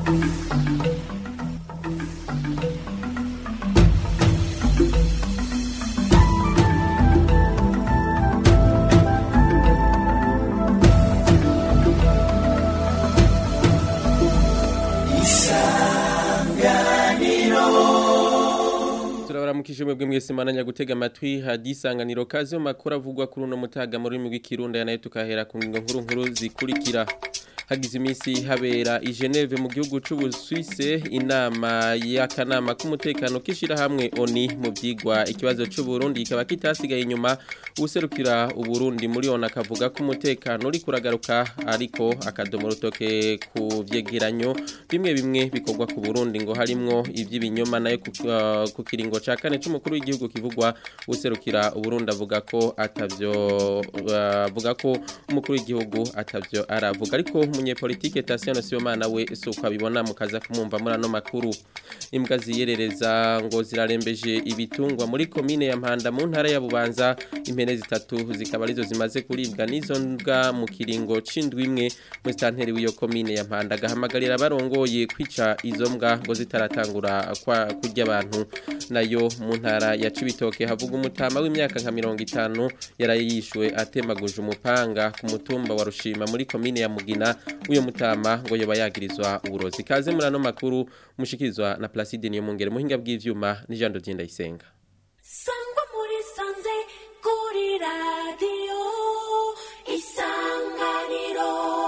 turabaramukije mwebwe mwese mananya gutega amatwi hadisanganiro kazi mu makuru avugwa kuri uno mutaga mu rurimi rw'ikirundi nayo tukahera ku ngingo nkuru nkuru zikurikira hagize iminsi habera i Geneve mu gihugu c'Ubusuwise inama y'akanama k'umutekano k'ishirahamwe ONI mu vyigwa ikibazo c'u Burundi kikaba kitasigaye inyuma userukira uburundi muri ona akavuga ko umutekano uri kuragaruka ariko akadomo rutoke ku vyegeranyo bimwe bimwe bikorwa ku Burundi ngo harimwo ivy'ibinyoma nayo ku, uh, ku kiringo ca kane c'umukuru w'igihugu kivugwa userukira uburundi avuga ko atavyo uh, avuga ko umukuru w'igihugu atavyo aravuga ariko umunyepolitike Tasiano Sibomana we suko abibona mukaza kumumva muri ano makuru imbwa ziyerereza ngo zirarembeje ibitungwa muri komine ya Mpanda mu ntara ya Bubanza impene zitatu zikaba arizo zimaze kuribwa n'izo mbwa mu kiringo c'indwi imwe mu stanteri w'iyo komine ya Mpanda gahamagarira barongoye kwica izo mbwa ngo zitaratangura kwa kurya abantu nayo mu ntara ya Cibitoke havuga umutama w'imyaka nka 50 yarayishwe atemaguje umupanga ku mutumba wa Rushima muri komine ya Mugina uyo mutama ngo yoba yagirizwa uburozi kaze muri ano makuru mushikirizwa na Placide niyo mungere muhinga bw'ivyuma ni Jean Dodien Ndayisenga sangwa muri sanze kuri radio isanganiro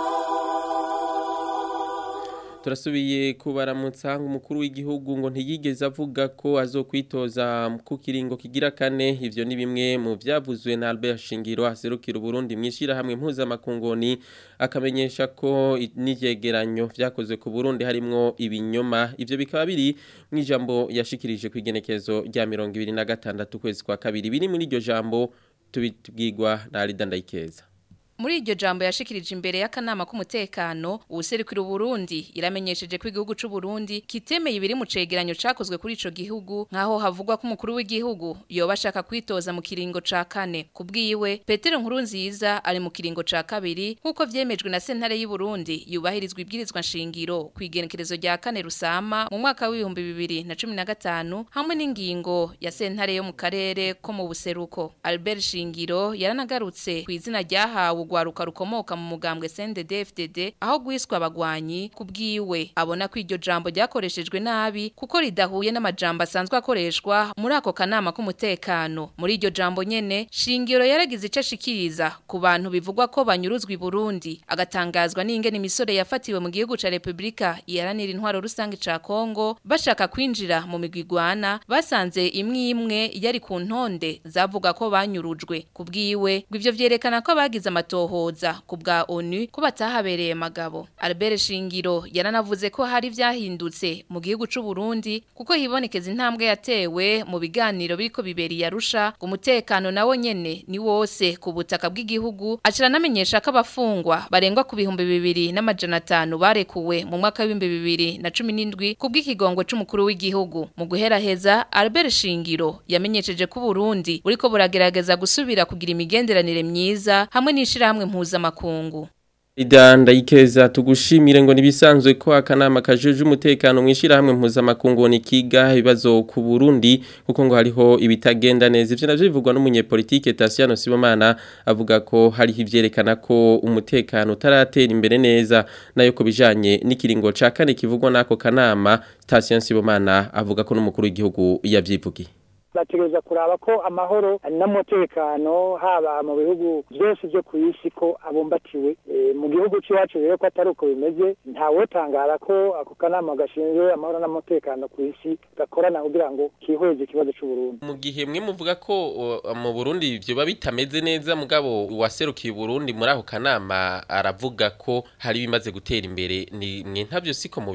turasubiye kubaramutsa umukuru w'igihugu ngo ntiyigeze avuga ko azokwitoza ku kiringo kigira kane ivyo ni bimwe mu vyavuzwe na Albert Shingiro aserukira Burundi mwishira hamwe mpuzamakungoni akamenyesha ko n'ivyegeranyo vyakozwe ku Burundi harimwo ibinyoma ivyo bikaba biri mu ijambo yashikirije ku igenekezo rya 2026 kwezi kwa kabiri biri muri iryo jambo tubibwirwa na Alida Ndayikeza Muri iryo jambo yashikirije imbere y'akanama k'umutekano ubuserukira Burundi iramenyesheje ko igihugu c'u Burundi kitemeye ibiri mu cegeranyo cakozwe kuri ico gihugu nkaho havugwa ko umukuru w'igihugu yoba ashaka kwitoza mu kiringo ca kane kubwiwe Petero Nkurunziza ari mu kiringo ca kabiri nkuko vyemejwe na sentare y'u Burundi yubahirizwa ibwirizwa nshingiro kwigenekerezo rya kane rusama mu mwaka w'ibihumbi bibiri na cumi na gatanu hamwe n'ingingo ya sentare yo mu karere ko mu buseruko Albert Shingiro yaranagarutse ku izina ryahawe urwaruka rukomoka mu mugambwe CNDD-FDD aho gwiswa abagwanyi kubwiwe abona ko iryo jambo ryakoreshejwe nabi kuko ridahuye n'amajambo asanzwe akoreshwa muri ako kanama k'umutekano muri iryo jambo nyene shingiro yaragize ico ashikiriza ku bantu bivugwa ko banyuruzwa i Burundi agatangazwa n'ingene imisore yafatiwe mu gihugu ca Republika iharanira intwaro rusange ca Kongo bashaka kwinjira mu migwigwana basanze imwe imwe yari ku ntonde zavuga ko banyurujwe kubwiwe ngo ivyo vyerekana ko abagize amato amatohoza ku bwa ONU ko batahabereye magabo Albert Shingiro yaranavuze ko hari vyahindutse mu gihugu c'u Burundi kuko hibonekeza intambwe yatewe mu biganiro biriko biberi yarusha ku mutekano nawo nyene ni wose ku butaka bw'igihugu acira namenyesha ko abafungwa barengwa ku bihumbi bibiri n'amajana atanu barekuwe mu mwaka w'ibihumbi bibiri na cumi n'indwi ku bw'ikigongwe c'umukuru w'igihugu mu guheraheza Albert Shingiro yamenyesheje ko Burundi buriko buragerageza gusubira kugira imigenderanire myiza hamwe n'ishira hamwe mpuzamakungu Idanda ikeza tugushimire ngo nibisanzwe ko akanama kajeje umutekano mwishira hamwe mpuzamakungu ni kiga ibibazo ku Burundi kuko ngo hariho ibitagenda neza ivyo navyo bivugwa n'umunyepolitike Tasiano Sibomana avuga ko hariho ivyerekana ko umutekano utaratera imbere neza nayo ko bijanye n'ikiringo ca kane kivugwa n'ako kanama Tasiano Sibomana avuga ko n'umukuru w'igihugu yavyivugiye bategereza kuraba ko amahoro n'umutekano haba mu bihugu byose byo ku isi ko abumbatiwe mu gihugu cy'iwacu rero ko atari uko bimeze ntawotangara ko ako kanama gashinzwe amahoro n'umutekano ku isi gakorana kugira ngo kihweze ikibazo cy'uburundi mu gihe mwe muvuga ko mu burundi byoba bitameze neza mugabo waserukiye uburundi muri ako kanama aravuga ko hari bimaze gutera imbere ni mwe ntabyo siko mubibona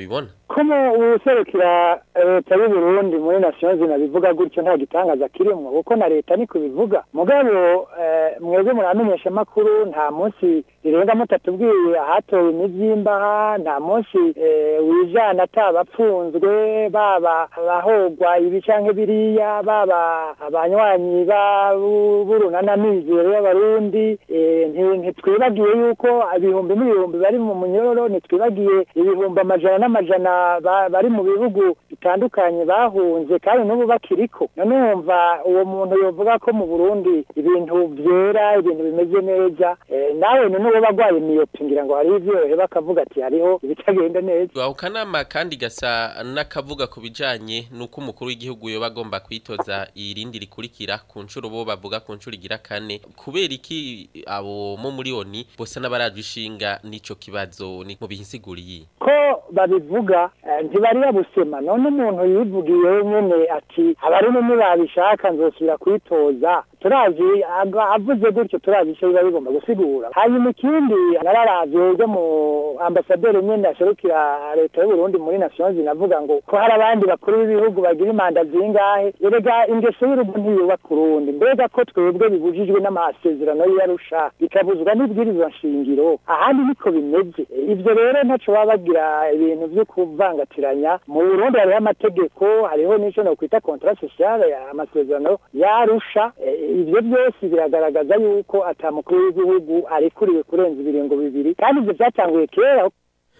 ko mu userukira leta y'u Burundi muri Nations Unies bivuga gutyo nta gitangaza kirimo kuko na leta niko bivuga mugabo eh, mwebwe muramenyesha amakuru nta munsi rirenga mutatubwiye ahatowe imivyimba nta munsi eh, wijana atabapfunzwe baba abahogwa ibi canke biriya baba abanywanyi ba burunana mizero y'abarundi eh, nti- ntitwibagiye yuko ibihumbi n'ibihumbi bari mu munyororo ntitwibagiye ibihumbi amajana n'amajana ba- bari mu bihugu bitandukanye bahunze kandi n'ubu bakiriko none wumva uwo muntu yovuga ko mu Burundi ibintu vyera ibintu bimeze neza eh, nawe none uwo bagwaye miyopi ngira ngo hariho ivyo bakavuga ati hariho ibitagenda neza aho kanama kandi gasa n'akavuga ku bijanye nuko umukuru w'igihugu yoba agomba kwitoza irindi rikurikira ku nshuro bo bavuga ku nshuro igira kane kubera iki abo mo muri oni bose n'abaraje ishinga n'ico kibazo ni mu bihinsiguriye ko babivuga eh, ntibari babusema none umuntu yivugiye nyene ati abarundi ntibabishaka nzosubira kwitoza turazi aga- avuze gutyo turazi ico biba bigomba gusigura hanyuma ikindi nararavye uryo mu ambasaderi nyene aserukira leta y'uburundi muri nations Unies avuga ngo ko hari abandi bakuru b'ibihugu bagira imanda zingahe erega ingeso y'urugo ntiyubaka urundi mbega ko twebwe bibujijwe n'amasezerano y'arusha bikabuzwa n'ibwirizwa nshingiro ahandi niko bimeze ivyo rero ntaco baba bagira ibintu vyo kuvangatiranya mu burundi hariho amategeko hariho n'ico nokwita contrat social amasezerano yarusha ivyo byose biragaragaza yuko ata mukuru w'igihugu arekuriwe kurenza ibiringo bibiri kandi ivyo vyatanguye kera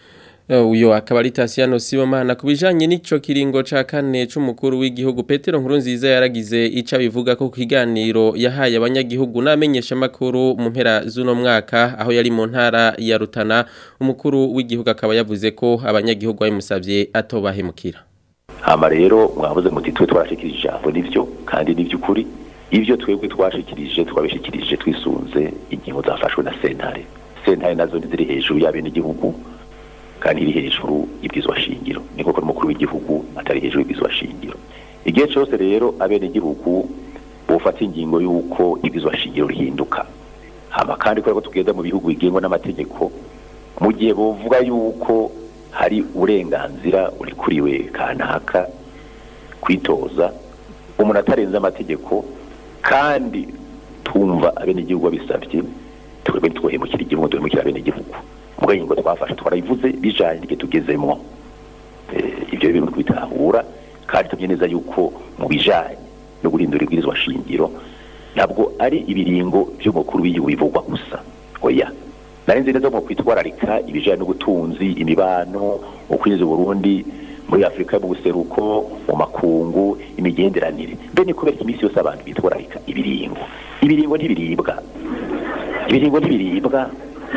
uyo akaba ari Tasiano Sibomana kubijanye n'ico kiringo ca kane c'umukuru w'igihugu Petero Nkurunziza yaragize ica bivuga ko kiganiro yahaye abanyagihugu namenyesha makuru mu mpera z'uno mwaka aho yari mu ntara ya Rutana umukuru w'igihugu akaba yavuze ko abanyagihugu bamusavye atobahemukira hama rero mwavuze muti twe twarashikirije ijambo nivyo kandi n'ivy'ukuri ivyo twebwe twashikirije twabishikirije twisunze ingingo zafashwe na sentare sentare nazo ziri hejuru y'abenegihugu kandi iri hejuru y'ibwizwa shingiro ni koko n'umukuru w'igihugu atari hejuru y'ibwizwa shingiro igihe cyose rero abenegihugu bufata ingingo y'uko ibwizwa shingiro rihinduka hama kandi kubera ko tugenda mu bihugu bigengwa n'amategeko mu gihe bovuga yuko hari uburenganzira urikuriwe kanaka kwitoza umuntu atarenze amategeko kandi tumva abenegihugu babisabye twebwe ntitwohemukira igihugu duhemukira abenegihugu muga ingingo twafashe twarayivuze bijanye n'igihe tugezemwo Eh, ivyo bintu twitahura kandi tumye neza yuko mu bijanye no guhindura ibwirizwa shingiro ntabwo ari ibiringo vy'umukuru w'igihugu bivugwa gusa oya nari nzi neza mu kwitwararika ibijanye n'ubutunzi imibano ukwinjiza Burundi muri Afrika mu buseruko mu makungu imigenderanire mbe ni kubera iminsi yose abantu bitwararika ibiringo ibiringo ntibiribwa ibiringo ntibiribwa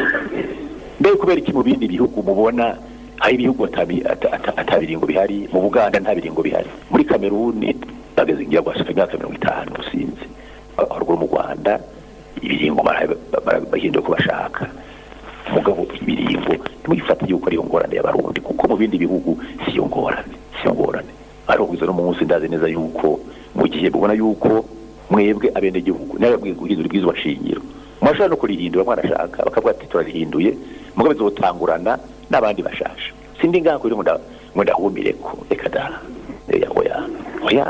mbe kubera iki mu bindi bihugu mubona hari ibihugu atabi- ata- ata- atabiringo bihari mu Buganda nta biringo bihari muri Kameruni bageze ngira gwashika imyaka mirongo itanu usinzi haruguru mu Rwanda ibiringo bara- bara- bahinduye ko bashaka mugabo ibiringo ntimwifate yuko ariyo ngorane y'abarundi kuko mu bindi bihugu siyo ngorane siyo ngorane ariko kugeza no munsi ndazi neza yuko mu gihe mubona yuko mwebwe abenegihugu nawe guhindura ibwirizwa shingiro mwashobora no kurihindura mwarashaka bakavuga ati turarihinduye mugabo bizotangurana n'abandi bashasha sindi ngaho kuri ngo nda- ngo ndahumireko reka da oya oya oya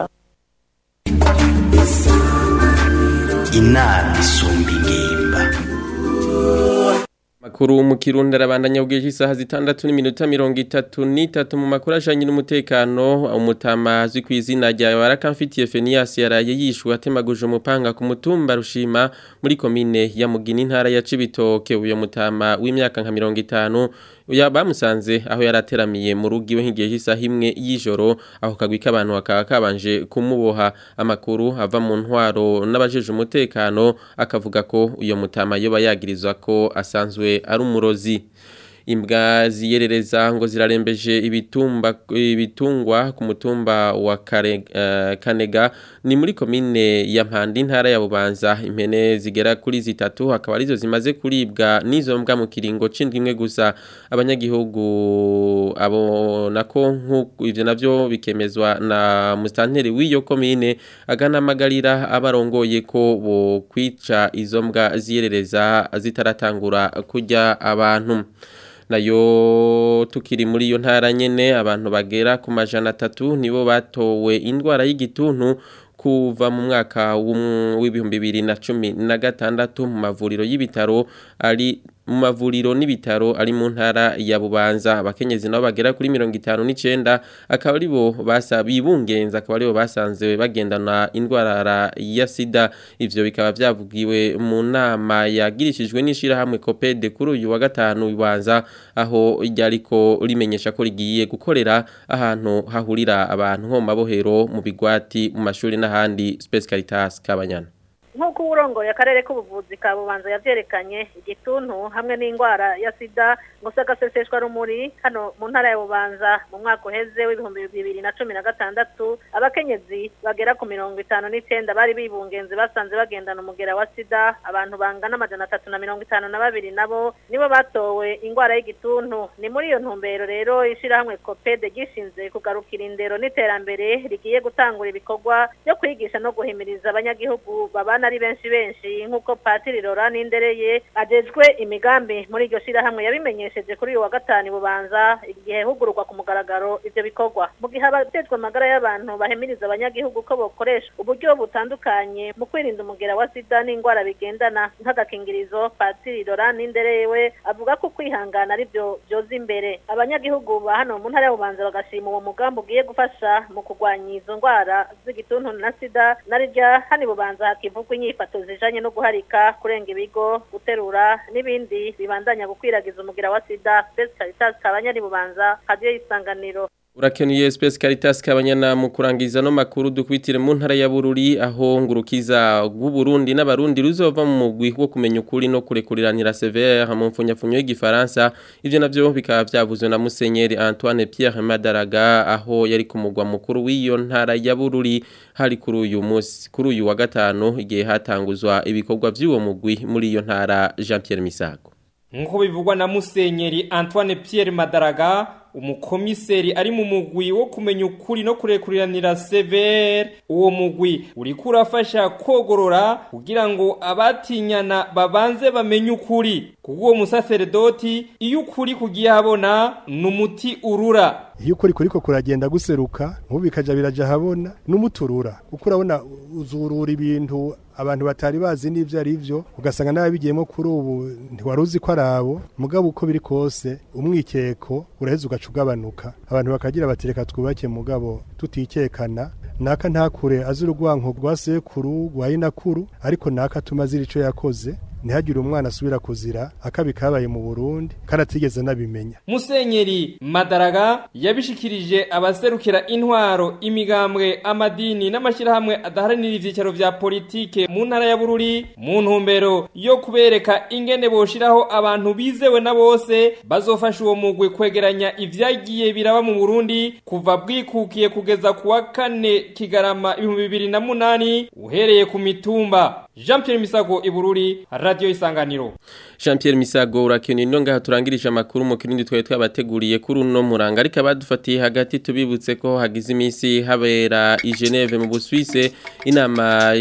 inama isumba ingimba Makuru mu Kirundi arabandanya ubwije isaha zitandatu n'iminota mirongo itatu n'itatu mu makuru ajanye n'umutekano umutama azwi ku izina rya Barakamfitiye Fenias yaraye yishwe atemaguje umupanga ku mutumba rushima muri komine ya Mugina intara ya Cibitoke uyo mutama w'imyaka nka mirongo itanu uya bamusanze aho yarateramiye mu rugo iwe nk'igihe cy'isaha imwe y'ijoro aho kagwi k'abantu bakaba kabanje kumuboha amakuru ava mu ntwaro n'abajeje umutekano akavuga ko uyo mutama yoba yagirizwa ko asanzwe ari umurozi imbwa ziyerereza ngo zirarembeje ibitumba ibitungwa ku mutumba wa Kare- eh, Kanega ni muri komine ya Mpanda intara ya Bubanza impene zigera kuri zitatu akaba arizo zimaze kuribwa n'izo mbwa mu kiringo c'indwi imwe gusa abanyagihugu abona ko nk'uko ivyo navyo bikemezwa na mustanteri w'iyo komine aganamagarira abarongoye ko bo kwica izo mbwa ziyerereza zitaratangura kurya abantu nayo tukiri muri iyo ntara nyene abantu bagera ku majana atatu nibo batowe indwara y'igituntu kuva mu mwaka w'ibihumbi bibiri na cumi na gatandatu mu mavuriro y'ibitaro ari mu mavuriro n'ibitaro ari mu ntara ya Bubanza abakenyezi nabo bagera kuri 59 akaba ari bo basabibungenza akaba ari bo basanze bagendana indwara ya sida ivyo bikaba byavugiwe mu nama yagirishijwe n'ishira hamwe Copede kuri uyu wa gatanu Bubanza aho ryariko rimenyesha ko rigiye gukorera ahantu hahurira abantu nko mabohero mu bigwati mu mashuri n'ahandi Space Caritas kabanyana nk'uko uburongoye akarere k'ubuvuzi ka bubanza yavyerekanye igituntu hamwe n'indwara ya sida ngo sagaseseshwa rumuri hano mu ntara ya bubanza mu mwaka uheze w'ibihumbi bibiri na cumi na gatandatu abakenyezi bagera ku mirongo itanu n'icenda bari bibungenzi basanze bagendana umugera wa sida abantu bangana amajana atatu na mirongo itanu na babiri nabo nibo batowe indwara y'igituntu ni muri iyo ntumbero rero ishirahamwe kopede gishinze kugarukira indero n'iterambere rigiye gutangura ibikorwa byo kwigisha no guhimiriza abanyagihugu babana ari benshi benshi nk'uko patiri Laurent Nindereye ajejwe imigambi muri iryo shirahamwe yabimenyesheje kuri uyu wa gatanu bubanza igihe hugururwa ku mugaragaro ivyo bikorwa mu gihe abajejwe amagara y'abantu bahimiriza abanyagihugu ko bokoresha uburyo butandukanye mu kwirinda umugera wa sida n'indwara bigendana nk'agakingirizo patiri Laurent Nindereye we avuga ko kwihangana ari byo byoza imbere abanyagihugu ba hano mu ntara y'ububanza bagashima uwo mugambi ugiye gufasha mu kurwanya izo ndwara z'igituntu na sida na rirya hani bubanza hakivugwa inyifato zijanye no guharika kurenga ibigo guterura n'ibindi bibandanya gukwiragiza umugira wa sida Best Caritas kabanyari bubanza radio isanganiro Urakenuye Space Caritas kabanyana mu kurangiza no makuru dukwitire mu ntara ya Bururi aho ngurukiza bw'u Burundi n'abarundi ruzova mu mugwi wo kumenya ukuri no kurekuriranira severe mu mfunyafunyo y'igifaransa ivyo navyo bikaba vyavuzwe na Musenyeri Antoine Pierre Madaraga aho yari ku mugwa mukuru w'iyo ntara ya Bururi hari kuri uyu munsi kuri uyu wa gatano igihe hatanguzwa ibikorwa vy'uwo mugwi muri iyo ntara Jean Pierre Misago nkuko bivugwa na Musenyeri Antoine Pierre Madaraga umukomiseri ari mu mugwi wo kumenya ukuri no kurekuriranira severe uwo mugwi uriko urafasha kogorora kugira ngo abatinyana babanze bamenye ukuri kuko uwo musaseredoti iyo ukuri kugiye habona n'umuti urura iyo ukuri kuriko kuragenda guseruka nkubu bikaja biraja habona n'umuturura kuko urabona uzurura ibintu abantu batari bazi n'ivyo ari vyo ugasanga n'ababigiyemo kuri ubu ntiwari uzi ko ari abo mugabo uko biri kose umwikeko uraheza ugaca ugabanuka abantu bakagira bati reka twubake mugabo tutikekana naka ntakure azi urugwanko rwa sekuru rwa inakuru ariko naka atuma azira ico yakoze ntihagire umwana asubira kuzira akabi kabaye mu Burundi karatigeze nabimenya Musenyeri Madaraga yabishikirije abaserukira intwaro imigambwe amadini n'amashirahamwe adaharanira ivyicaro vya politike mu ntara ya Bururi mu ntumbero yo kubereka ingene boshiraho abantu bizewe na bose bazofasha uwo mugwi kwegeranya ivyagiye biraba mu Burundi kuva bwikukiye kugeza kuwa kane Kigarama 2008 uhereye ku mitumba Jean Pierre Misago Ibururi Radio Isanganiro Jean Pierre Misago urakeneye no ngaha turangirije amakuru mu kirindi twaye twabateguriye kuri uno muranga ariko abadufatiye hagati tubibutse ko hagize iminsi habera i Geneve mu Busuwise inama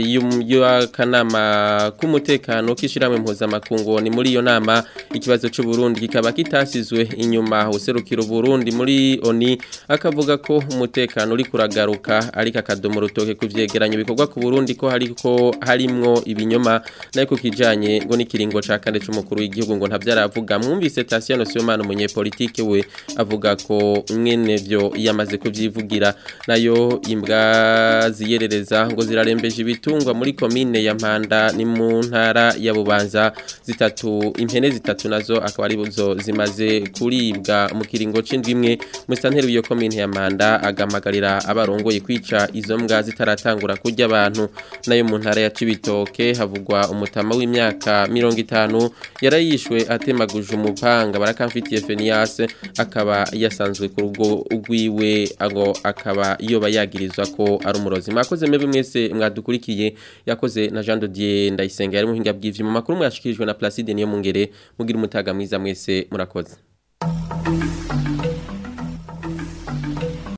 y'akanama k'umutekano k'ishiramwe mpuzamakungu ni muri iyo nama ikibazo cy'u Burundi kikaba kitasizwe inyuma userukira Burundi muri ONI akavuga ko umutekano uri kuragaruka ariko akadomo rutoke kuvyegeranya ibikorwa ku Burundi ko hariko harimwo ibinyoma nayo kijanye ngo n'ikiringo ca kane c'umukuru w'igihugu ngo ntavyaravuga mwumvise Tatiana Siyomana umunyepolitike we avuga ko mwene vyo yamaze kuvyivugira nayo imbwa ziyerereza ngo zirarembeje ibitungwa muri komine ya Mpanda ni mu ntara ya Bubanza zitatu impene zitatu nazo akaba ari zo zimaze kuribwa mu kiringo c'indwi imwe musanteri w'iyo komine ya Mpanda agamagarira abarongoye kwica izo mbwa zitaratangura kurya abantu nayo mu ntara ya Cibitoke havugwa umutama w'imyaka mirongo itanu yarayishwe atemaguje umupanga barakamfitiye Fenias akaba yasanzwe ku rugo rwiwe ago akaba yoba yagirizwa ko ari umurozi mwakoze mebe mwese mwadukurikiye yakoze na Jean Dodier ndayisenga yari muhinga bw'ivyo mu makuru mwashikirijwe na Placide niyo mungere mugira umutaga mwiza mwese murakoze